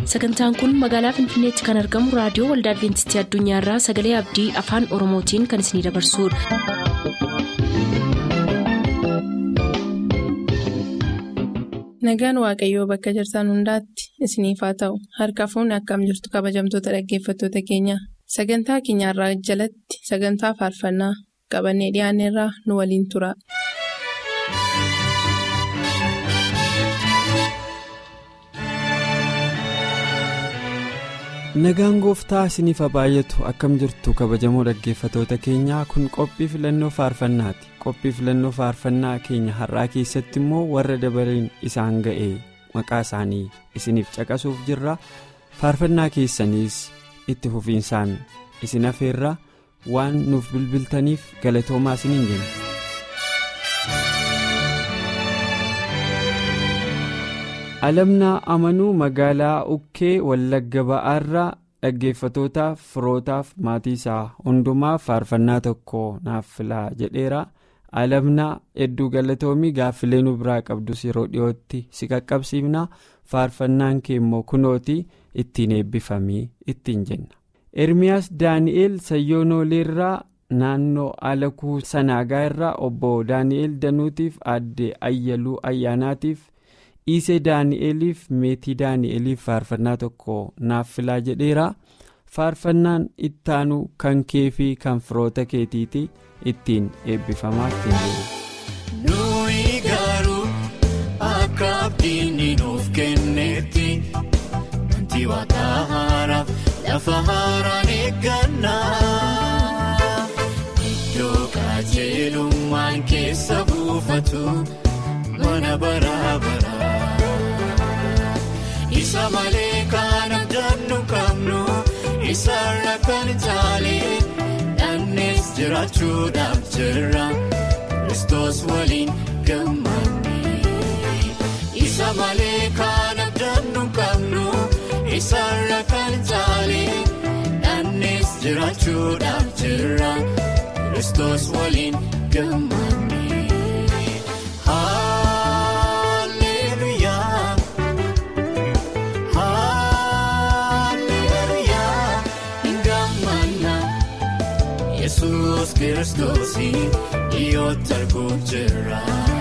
sagantaan kun magaalaa finfinneetti kan argamu raadiyoo waldaa adventistii addunyaarraa sagalee abdii afaan oromootiin kan isinidabarsudha. nagaan waaqayyoo bakka jirtan hundaatti isiniif haa ta'u harka fuunni akkam jirtu kabajamtoota dhaggeeffattoota keenya sagantaa keenyarraa jalatti sagantaa faarfannaa qabannee dhiyaanneerraa nu waliin tura. nagaan gooftaa isiniif haa baay'atu akkam jirtu kabajamoo dhaggeeffatoota keenyaa kun qophii filannoo faarfannaati qophii filannoo faarfannaa keenya har'aa keessatti immoo warra dabareen isaan ga'e maqaa isaanii isiniif caqasuuf jirra faarfannaa keessaniis itti fufiinsaan isin hafeerra waan nuuf bilbiltaniif galatoomaa isiniin jenna. alamnaa amanuu magaalaa ukkee wallagga ba'aarraa dhaggeeffatootaaf firootaaf maatii isaa hundumaaf faarfannaa tokko naaf filaa jedheera alamnaa hedduu galatoomii gaaffilee nu biraa qabdus yeroo dhiyootti si qaqqabsiifna faarfannaan kee immoo kunooti ittiin eebbifamii ittiin jenna ermiyaas daani'eel sayyoonoleerraa naannoo alakuu sanaagaa irraa obbo daani'eel danuutiif aadde ayyaluu ayyaanaatiif. dhiisee daani'eliif meetii daani'eliif faarfannaa tokko naaf filaa jedheera faarfannaan ittaanu kan kee fi kan firoota keetiiti ittiin eebbifamaa ittiin jiru. nuyi garuu akka abdiin nuuf kennetti wanti waaqa haaraaf lafa haaraan eeggannaa iddoo qajeelummaan keessa buufatu. mana bara bara isa malee kan abdannu qabnu isarra kan caale dhannees jiraachuudhaaf jirra kristos waliin gammanne isa malee kan abdannu qabnu isarra kan caale dhannees jiraachuudhaaf jirra kristos waliin gammanne. Yesuus kiristoosii dhiyootti arguuf jira.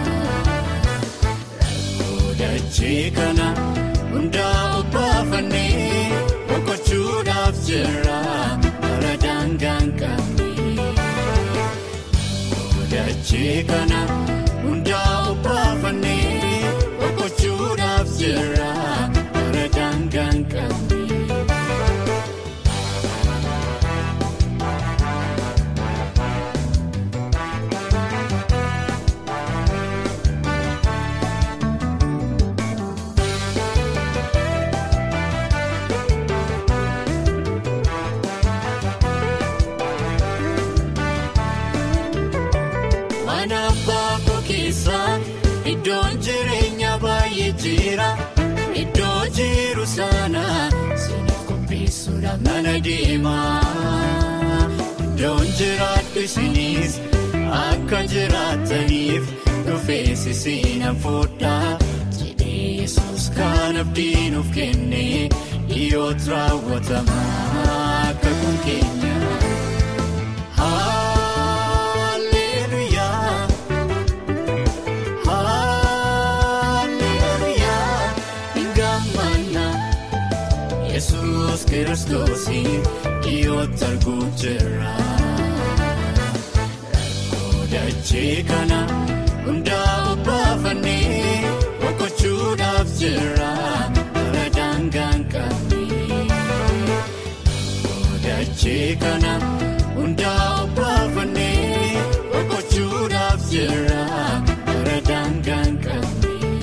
Rakkoo dachee kana hundaa obbaafannee boqochuudhaaf jira bara daangaan qabne. Rakkoo dachee kana hundaa obbaafannee boqochuudhaaf jira bara daangaan qabne. Iddoon jireenya baay'ee jira iddoo jiru sana siiniif qopheessuudhaaf nana deema iddoon jiraadhu isinis akka jiraataniif dhufeessi siina fuudhaa jedhee yesus kan abdiin of kenne dhiyootti raawwatama akka kun keenya. Yesuus kiristoosii dhiyootti arguuf jira. Rakkoo dachee kana hundaa obbaafannee boqochuudhaaf jira bara daangaan qabne. Rakkoo dachee kana hundaa obbaafannee boqochuudhaaf jira bara daangaan qabne.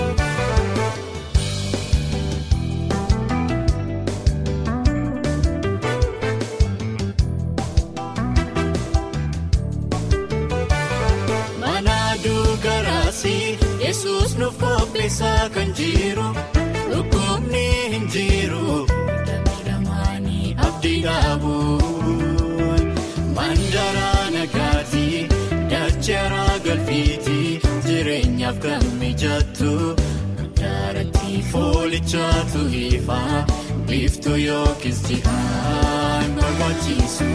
Yesuus nuuf qopheessaa kan jiru dhukkubni hin jiru miidhamaanii abdii dhaabuun mandaraa nagaatii dachaaraa galfiitii jireenyaaf kan mijattu mandaaratti foolichaatu ifaa biiftuu yookiis ji'aan barbaachisu.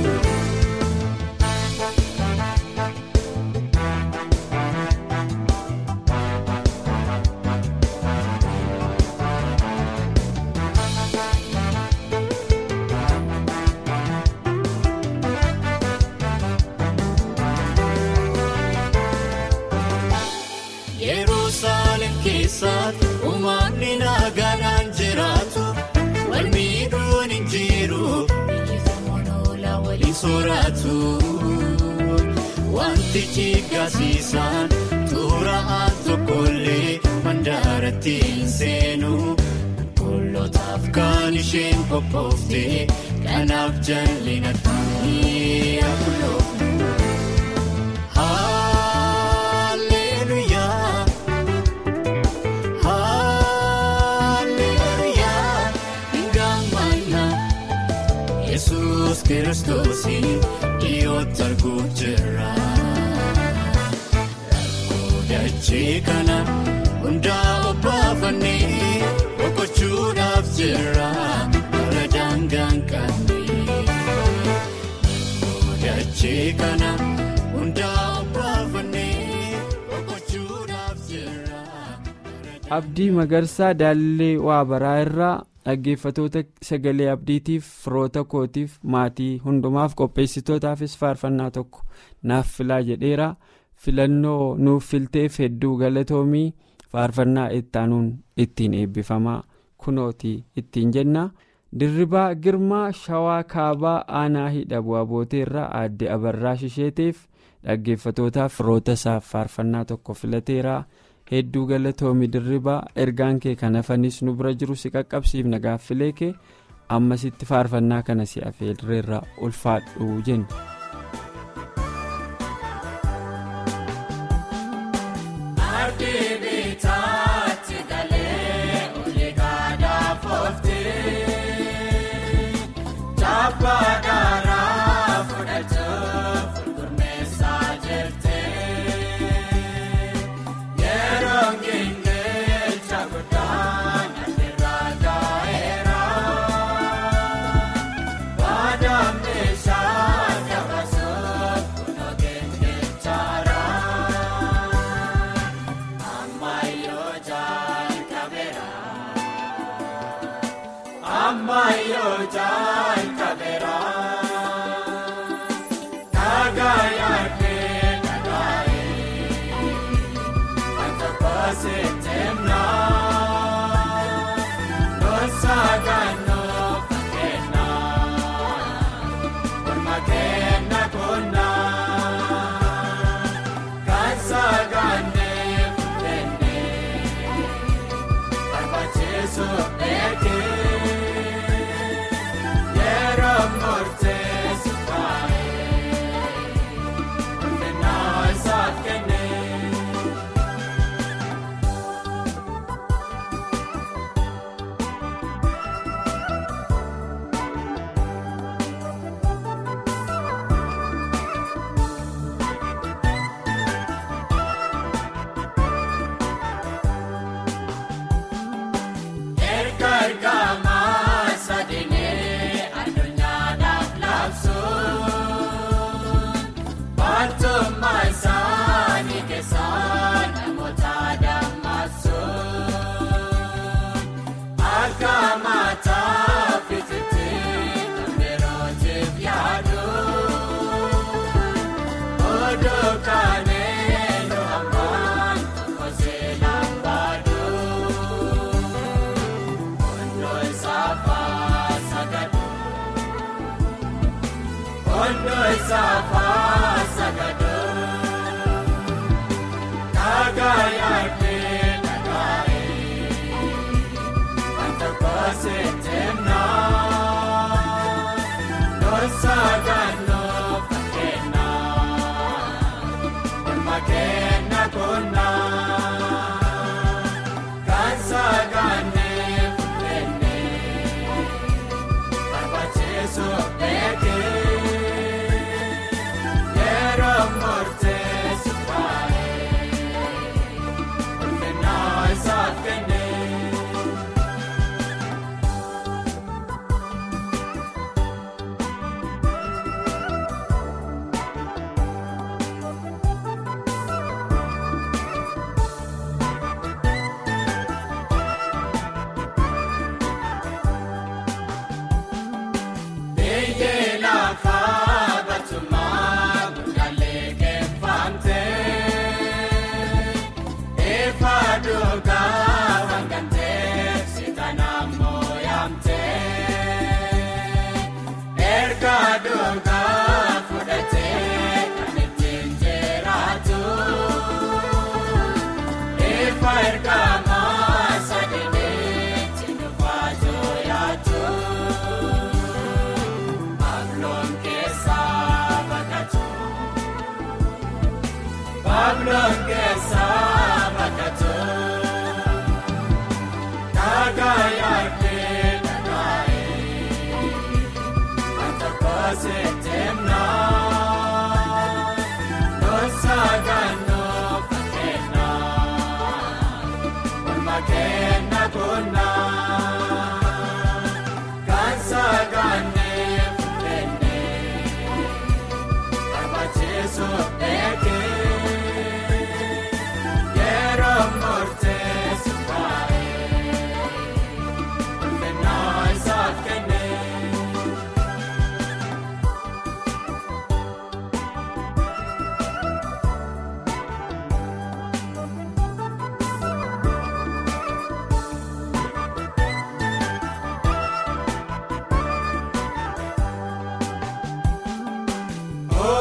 Yerusaalem keessatti uumamni nagaadhaan jiraatu wal miidhuun hin jiru biyyi oolaa waliin sooratu wanti jiggasiisaan tuura'aan tokkollee mandaaratti hin seenu qulqulloota kan isheen qophoofte kanaaf jallinatti akuloofu. Hallelujah. Hallelujah. Ngamana Yesuus Kiristoos dhiyootti arguuf jira. Rakkoo dachee kana hundaa obbaafannee boqochuudhaaf jira. Bara daangaan qabnee. Rakkoo dachee kana hundaa obbaafannee boqochuudhaaf jira. abdii magarsaa daallee waa baraa irraa dhaggeeffatoota sagalee abdiitiif firoota kootiif maatii hundumaaf qopheessitootaafis faarfannaa tokko naaf filaa jedheera filannoo nuuf filteef hedduu galatoomii faarfannaa ittaanuun ittiin eebbifamaa kunooti ittiin jenna dirribaa girmaa shawaa kaabaa aanaa hidha bu'aa booteerraa aadde abarraa shisheeteef dhaggeeffatootaaf firoota isaaf faarfannaa tokko filateera. hedduu galatoomi dirribaa ergaan kee kan hafanis nu bira jiru si qaqqabsiifna gaaffilee kee ammasitti faarfannaa kana si afeerreerra ulfaadhu jenna.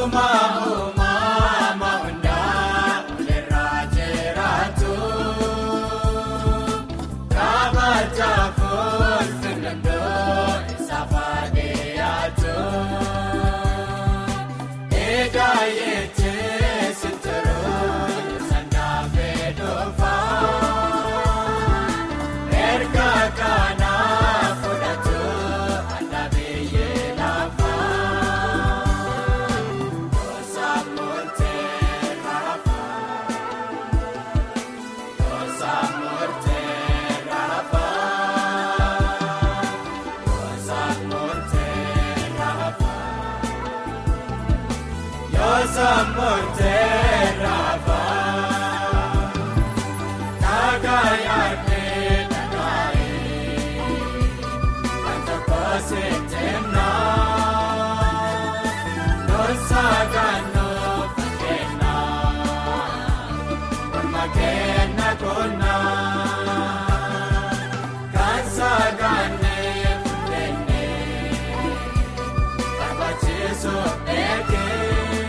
uumaa uumama hundaa walirraa jiraatu kabajaafuun filannoo isaaf adeematu eegaa yeetee sitiruu sangaa fedhufaa erga kanaa fudhatu adda biyyee lafaa gosa murtee rafaa gosa murtee rafaa gosa murtee rafaa gosa murtee rafaa nagayaatee nagaayee wanta kooseetennaa noosagaanoo fakkeenyaa morma kenna konnaa kan sagaanee fuudhennee barbaachisoo eegee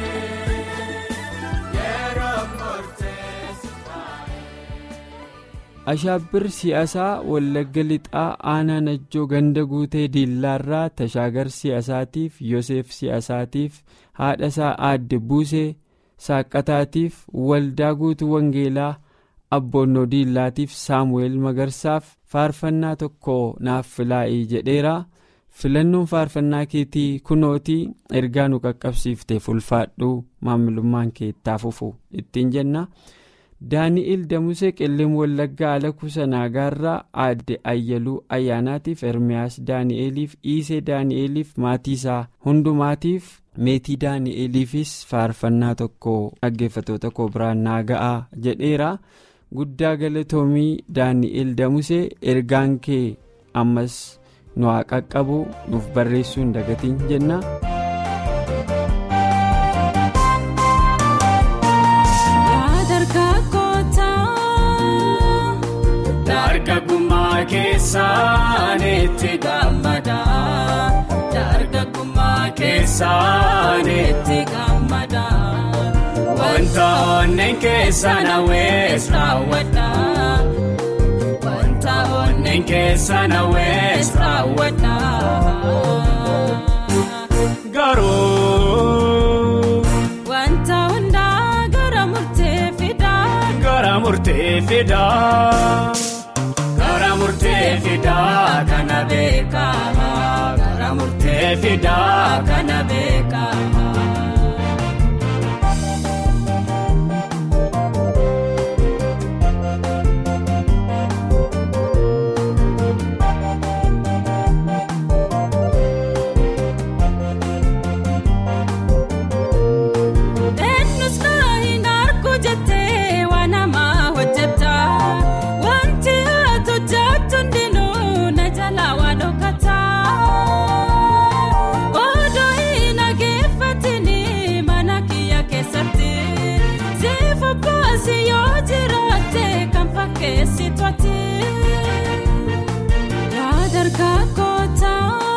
yeroo murteessaa. Ashaabbir siyaasaa Wallagga Lixaa Aanaa Najjoo Ganda Guutee Diillaarraa Tashaagar siyaasaatiif Yoseef siyaasaatiif haadhasaa Aadde Buusee Saaqqataatiif Waldaa Guutuu Wangeelaa Abboonnoo Diillaatiif Saamu'eel Magarsaaf faarfannaa tokko naaf filaa'ii jedheera. Filannoon faarfannaa keetii kunootii ergaa nu qaqqabsiifteef ulfaadhu maamilummaan kee itti fufu ittiin jenna. daani'el damusee qilleem wallaggaa ala kuusanaagaarraa aadde ayyaluu ayyaanaatiif ermiyaas daani'eliif iisee daani'eliif maatii isaa hundumaatiif meetii daani'eliifis faarfannaa tokko dhaggeeffatoota koo biraan naa ga'aa jedheera guddaa galatoomii daani'el damusee ergaan kee ammas nu haa qaqqabu nuuf barreessuu hin dagatiin jenna. Dargaggummaa keessaan itti gammada. Dargaggummaa keessaan itti gammada. Wanta onneen keessaan hawwees raawwadha. Wanta onneen keessaan hawwees raawwadha. Garuu Wanta hundaa gara murtee fidaa. gara murtee fidaa. Gara murtee fidaa kana beekama. Gara murtee fidaa kana beekama. Eenyus naa hin argu jettee waan namaa hojjeta. Wanti ati hojjettu hundinuu na jala waan dhokata. Odoo hin dhageeffatini mana kiyya keessatti. Siif obboasi yoo jiraatte kan fakkeessitu ati. Yaa dargaggoota.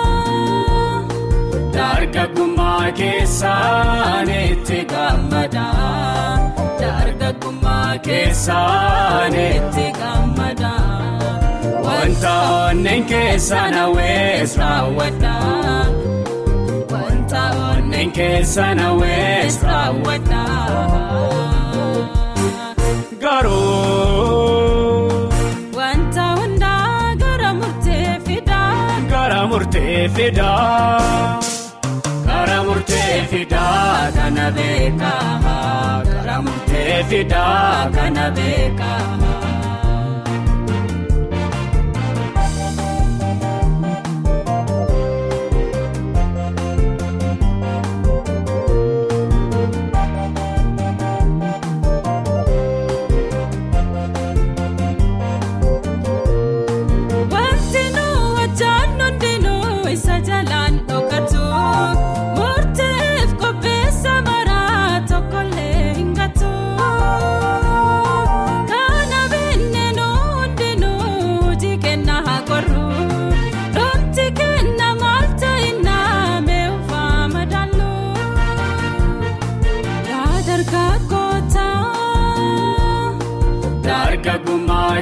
Dargaggummaa keessaan itti gammada. Dargaggummaa keessaan itti gammada. Wanta onneen keessaan hawwees raawwadha. Wanta onneen keessaan hawwees raawwadha. Garuu Wanta hundaa gara murtee fidaa. gara murtee fidaa. Gara murtee fidaa kana beekama. Gara murtee fidaa kana beekama. Wanti nu hojjannu hundinuu isa jalaan dhokatu. Murteef qopheessa maraa tokkollee hin gatu. Kana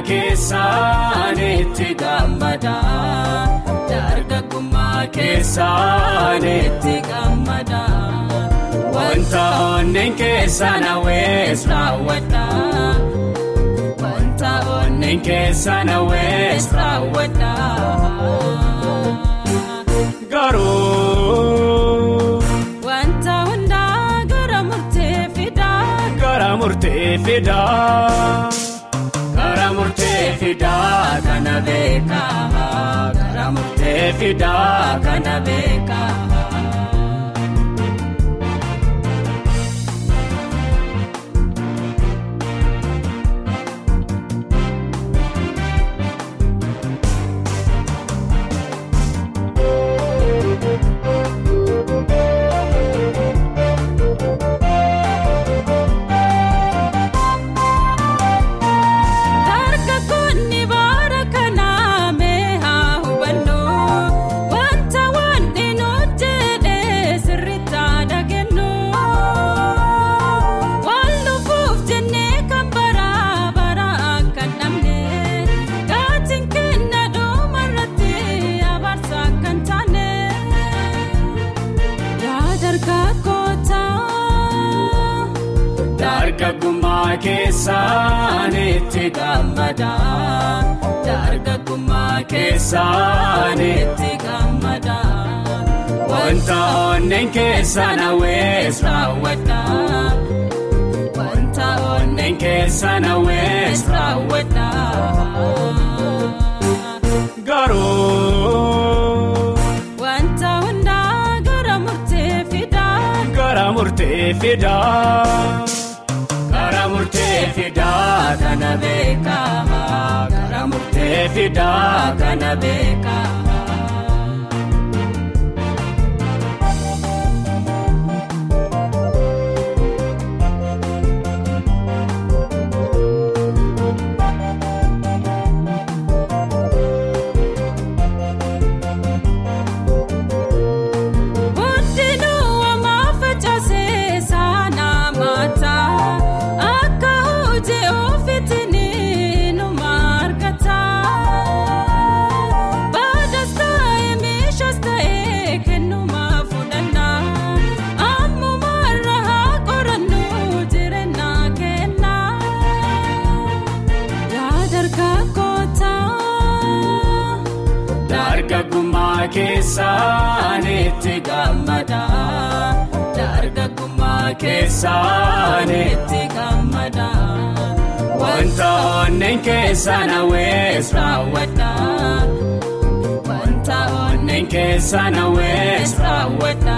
keessaan itti gammada dargaggummaa keessaan itti gammada wanta onneen keessaan hawwees raawwadha wanta onneen keessaan hawwees raawwadha garuu. Wanta hundaa gara murtee fidaa. Gara murtee fidaa. Gara murtee fidaa kana beekaa. Gara murtee fidaa kana beekaa. Dargaggoonni bara kanaa mee haa hubannu wanta wanti nuti jedhee sirriitti dhagennu wal dhufuuf jennee kan bara bara akka namne gaatiin kenna dhumarratti abaarsa kan taane yaa dargaggoota. Dargaggummaa keessaan itti gammada. Dargaggummaa keessaan itti gammada. Wanta onneen keessaan hawwees raawwadha. Wanta onneen keessaan hawwees raawwadha. Garuu. Wanta hundaa gara murtee fidaa. Gara murtee fidaa. Gara murtee fidaa kana beekaa. Gara murtee fidaa kana beekaa. Guddinuu waamaa facaasee saanaa maataa akka hojii ofiitiin numa argata. Baadaas ta'ee meeshaas ta'ee kennuma fudhannaa ammumarra haa qorannuu jireenya kennaa. Yaa dargaggoota. Dargaggummaa keessaan itti gammada. Dargaggummaa keessaan itti gammada. Wanta onneen keessaan hawwees raawwadha. Wanta onneen keessaan hawwees raawwadha.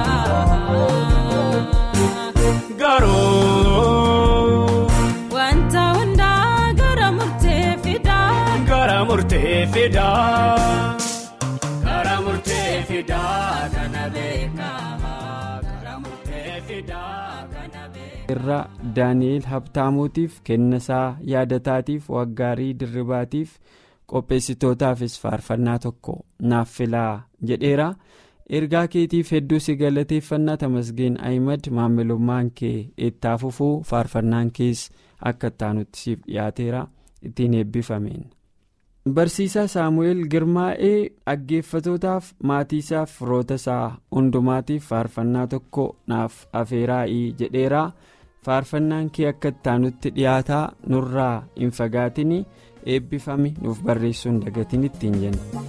Garuu. Wanta hundaa gara murtee fidaa. Gara murtee fidaa. Gara murtee fidaa kana beekaa. Gara murtee fidaa kana beekaa. irra daani'eel habtaamuutiif kennasaa yaadataatiif waggaarii dirribaatiif qopheessitootaafis faarfannaa tokko naaf filaa jedheera ergaa keetiif hedduu si galateeffannaa tamasgeen ahimad maamilummaan kee itti fufuu faarfannaan kees akka ittaanutti siif dhiyaateera ittiin eebbifameen. barsiisaa saamu'eel girmaa'ee dhaggeeffatootaaf maatiisaaf firoota isaa hundumaatiif faarfannaa tokko naaf afeeraa'ii jedheera faarfannaan kee akka ittaanutti dhiyaataa nurraa hin fagaatin eebbifame nuuf barreessuun dagatiin ittiin jenna.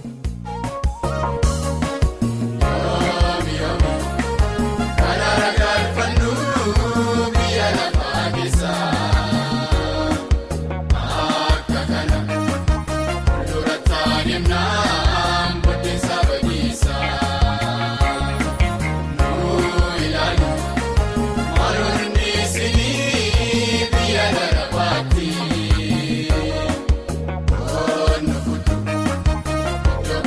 Kun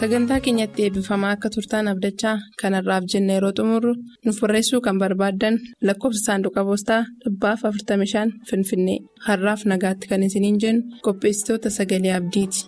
sagantaa keenyatti eebbifamaa akka turtaan abdachaa kanarraaf jenna yeroo xumurru nuuf barreessuu kan barbaaddan lakkoofsa saanduqa poostaa dhibbaaf 45 finfinnee har'aaf nagaatti kan isiniin jennu qopheessitoota sagalee abdiiti.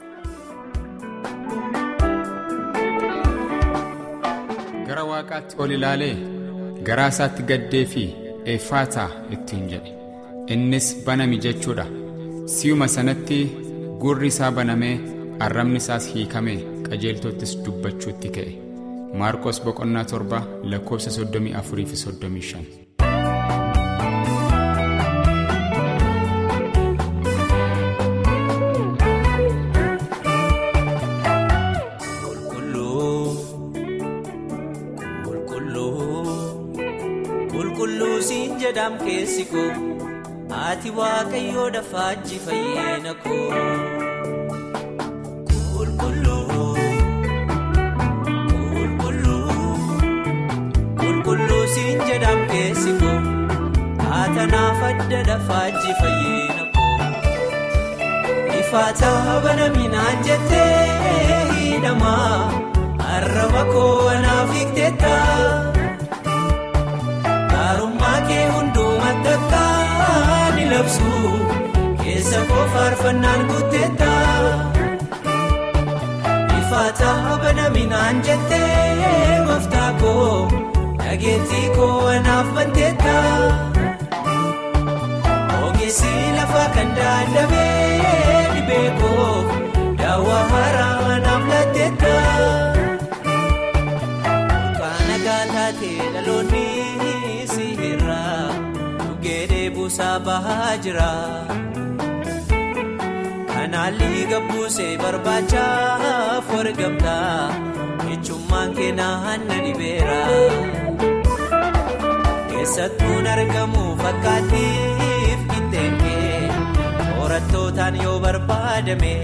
gara waaqaatti ol ilaalee garaa isaatti gaddee fi eeffaataa ittiin jedhe innis banami jechuudha si'uma sanatti gurri isaa banamee arrabni isaas hiikamee qajeeltottis dubbachuutti ka'e maarqos boqonnaa torba lakkoofsa 34 fi 35. Qulqulluu siin jedham keessi koo ati waaqayyoo dafaajji fayyeena koo. Qulqulluu qulqulluu qulqulluu siin jedham keessi koo atanaaf adda dafaajji fayyeena koo. Ifaataa banaminaan jettee hidhamaa arraba koo anaaf hiikteetta. Gaarummaa kee hundumaatti akka ni labsu keessa koo faarfannaan guuteetta. Ifaataa banaminaan jettee gooftaa koo dhageettii koo anaaf banteetta. Ogeessi lafa kan daandamee dhibee koo daawwaa haaraa anaaf laatteetta. Kana gaataatee dhaloonni. Dhugeedee buusaa bahaa jira. Kanaalli gabbuusee barbaachaaf wargamta. Ejjummaan keenan na dhibeera. Keessattuun argamu fakkaattiif qixxeen kee horattootaan yoo barbaadame.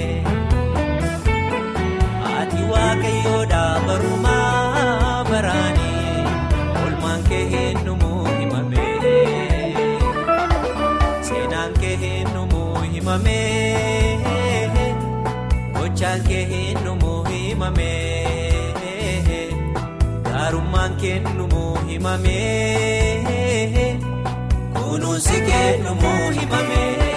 Ati waaqayyoodha barumaa baraanii olmaan kee heenyumuu himame. Seenaan kee heenyumuu himame. Gochaan kee heenyumuu himame. Gaarummaan kennumuu himame. Kunuunsi kennumuu himame.